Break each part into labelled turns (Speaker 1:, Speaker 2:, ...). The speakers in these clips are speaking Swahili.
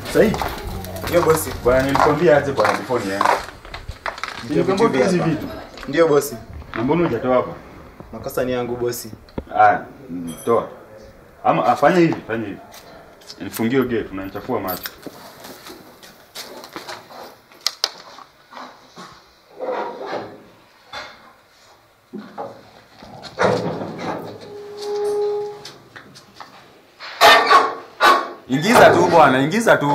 Speaker 1: Sahi.
Speaker 2: Ndio bosi.
Speaker 1: Bwana nilikwambia aje bwana before niende. Nilikwambia
Speaker 2: vitu
Speaker 1: hizi
Speaker 2: hapa.
Speaker 1: vitu.
Speaker 2: Ndio bosi.
Speaker 1: Na mbona hujatoa hapa?
Speaker 2: Makosa ni yangu bosi.
Speaker 1: Ah, mm, toa. Ama afanye hivi, fanya hivi. Nifungie gate, unanichafua macho. Ingiza tu bwana, ingiza tu.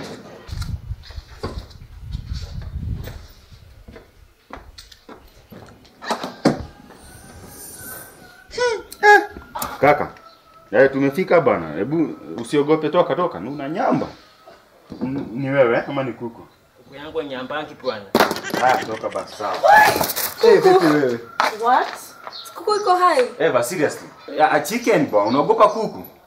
Speaker 1: Kaka, eh, tumefika bana. Hebu usiogope, toka toka. Una nyamba. N- Ni wewe ama ni kuku?
Speaker 3: Kuku yangu nyambangi bwana.
Speaker 1: Haya, toka basi sawa.
Speaker 2: Eh, vipi wewe?
Speaker 4: What? Kuku iko hai.
Speaker 1: Eva, seriously. A, a chicken bwana, unaogopa kuku?